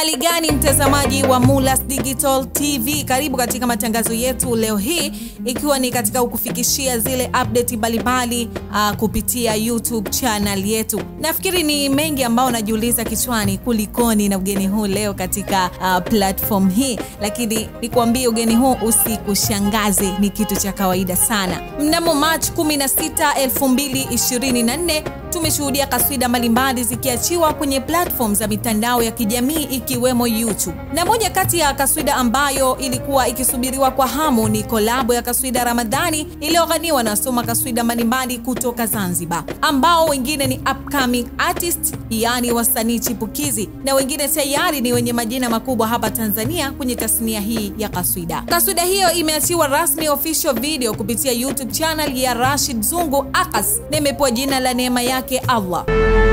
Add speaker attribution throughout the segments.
Speaker 1: Uhali gani mtazamaji wa Mulas Digital TV, karibu katika matangazo yetu leo hii, ikiwa ni katika kukufikishia zile update mbalimbali uh, kupitia YouTube channel yetu. Nafikiri ni mengi ambao najiuliza kichwani, kulikoni na ugeni huu leo katika uh, platform hii, lakini nikwambie ugeni huu usikushangaze, ni kitu cha kawaida sana. Mnamo March 16, 2024 tumeshuhudia kaswida mbalimbali zikiachiwa kwenye platform za mitandao ya kijamii ikiwemo YouTube. Na moja kati ya kaswida ambayo ilikuwa ikisubiriwa kwa hamu ni kolabo ya kaswida Ramadhani iliyoghaniwa na wasoma kaswida mbalimbali kutoka Zanzibar, ambao wengine ni upcoming artist, yaani wasanii chipukizi, na wengine tayari ni wenye majina makubwa hapa Tanzania kwenye tasnia hii ya kaswida. Kaswida hiyo imeachiwa rasmi official video kupitia YouTube channel ya Rashid Zungu Akas na imepewa jina la neema yake Allah.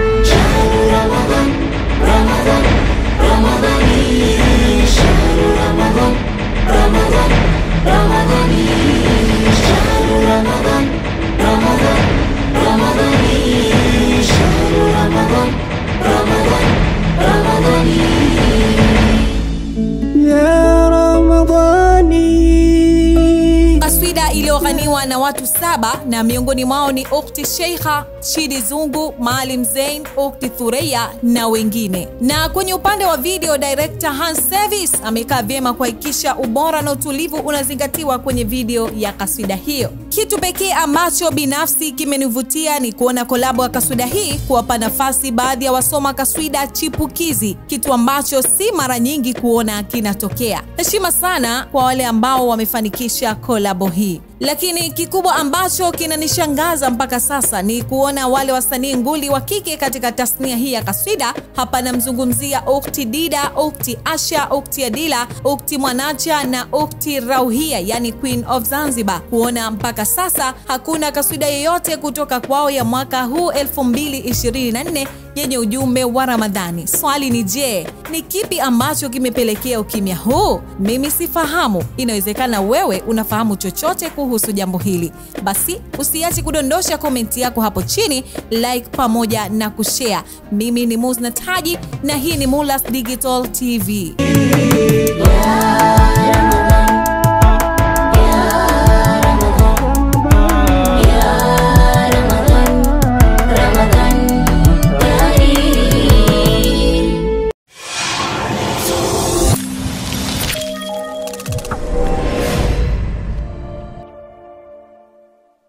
Speaker 2: يا رمضاني
Speaker 1: Kaswida iliyoghaniwa na watu saba na miongoni mwao ni Ukti Sheikha, Shidi Zungu, Maalim Zain, Ukti Thureya na wengine. Na kwenye upande wa video, director Hans Service amekaa vyema kuhakikisha ubora na utulivu unazingatiwa kwenye video ya kaswida hiyo. Kitu pekee ambacho binafsi kimenivutia ni kuona kolabo ya kaswida hii kuwapa nafasi baadhi ya wasoma kaswida chipukizi, kitu ambacho si mara nyingi kuona kinatokea. Heshima sana kwa wale ambao wamefanikisha kolabo hii. Lakini kikubwa ambacho kinanishangaza mpaka sasa ni kuona wale wasanii nguli wa kike katika tasnia hii ya kaswida. Hapa namzungumzia Ukti Dida, Ukti Asha, Ukti Adila, Ukti Mwanacha na Ukti Rauhia, yani Queen of Zanzibar. Kuona mpaka sasa hakuna kaswida yoyote kutoka kwao ya mwaka huu 2024 yenye ujumbe wa Ramadhani. Swali ni je, ni kipi ambacho kimepelekea ukimya huu? Mimi sifahamu. Inawezekana wewe unafahamu chochote kuhusu jambo hili. Basi usiache kudondosha komenti yako hapo chini, like pamoja na kushare. Mimi ni Muzna Taji na hii ni Mulas Digital TV.
Speaker 2: يا